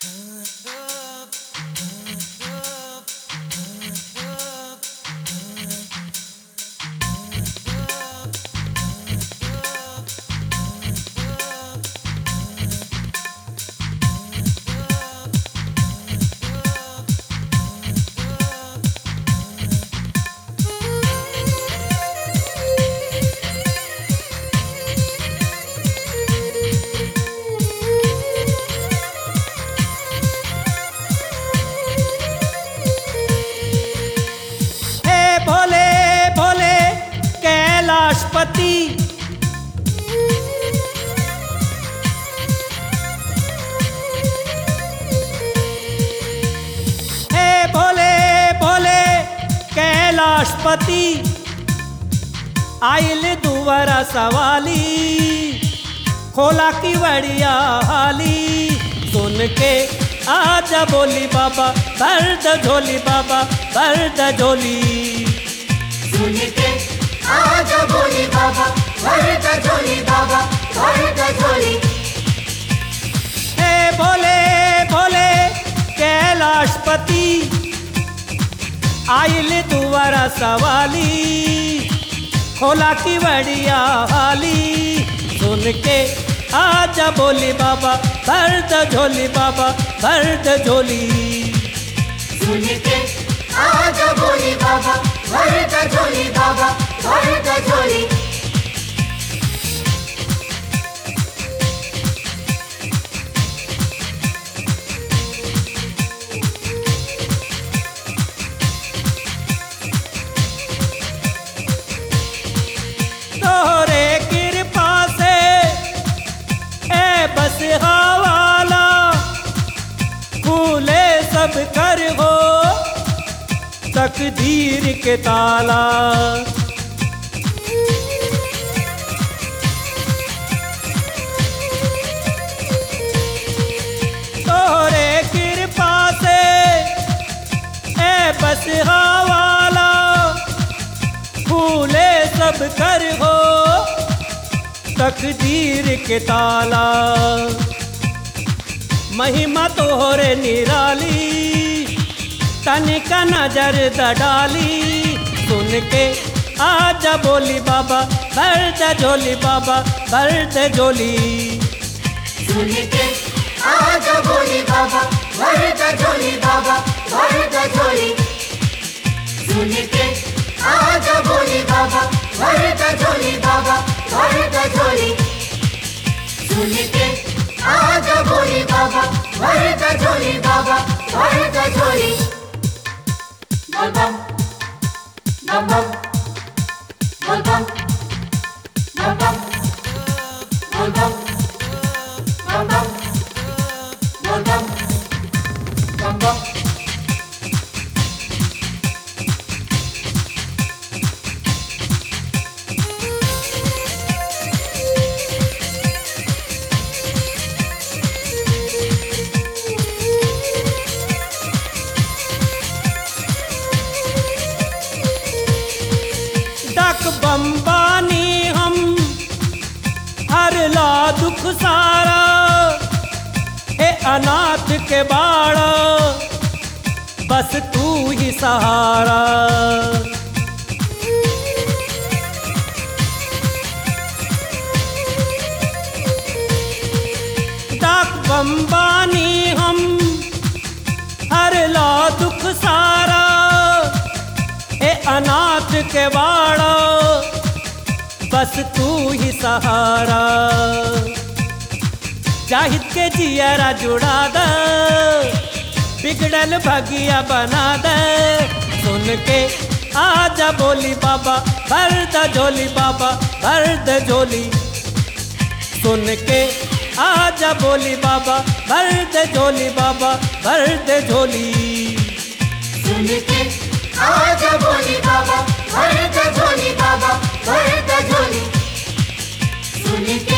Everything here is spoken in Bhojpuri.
हे भोले भोले कैलाशपति हे भोले भोले कैलाशपति आइल दुवरा सवाली खोला की बड़िया हाली सुन के आजा बोली बाबा दर्द झोली बाबा दर्द झोली सुन के आजा बोली बाबा भर का झोली बाबा भर का झोली हे भोले भोले कैलाशपति आइल दुआरा सवाली खोला की बड़िया हाली सुन के आजा बोली बाबा दर्द झोली बाबा दर्द झोली सुन के आजा बोली बाबा भर का झोली बाबा भर का झोली तोहरे कृपा से ए बस हवाला फूले सब कर हो तकदीर के ताला तोहरे कृपा से ए बस हवाला फूले सब कर हो तकदीर के ताला महिमा तोहरे निराली तनिका नजर दडाली सुन के आजा बोली बाबा दर्द झोली बाबा दर्द झोली सुन के आजा बोली बाबा भर का झोली बाबा भर का झोली सुन के आजा बोली बाबा भर का झोली बाबा भर का झोली सुन के आजा बोली बाबा भर का झोली बाबा भर का झोली बम बम बम बम बोल बम बम बम बोल बम बम बम बोल बम बम बम डक बम्बानी हम हर ला दुख सारा हे अनाथ के बाड़ा बस तू ही सहारा डक बम्बानी हम हर ला दुख सारा ए अनाथ के बाड़ा बस तू ही सहारा जाहिद के जियरा जुड़ा द बिगड़ल भगिया बना दे सुन के आजा बोली बाबा भरद झोली बाबा भरद झोली सुन के आजा बोली बाबा भरद झोली बाबा भरद झोली सुन के आजा बोली बाबा भर का झोली बाबा भर का झोली सुन के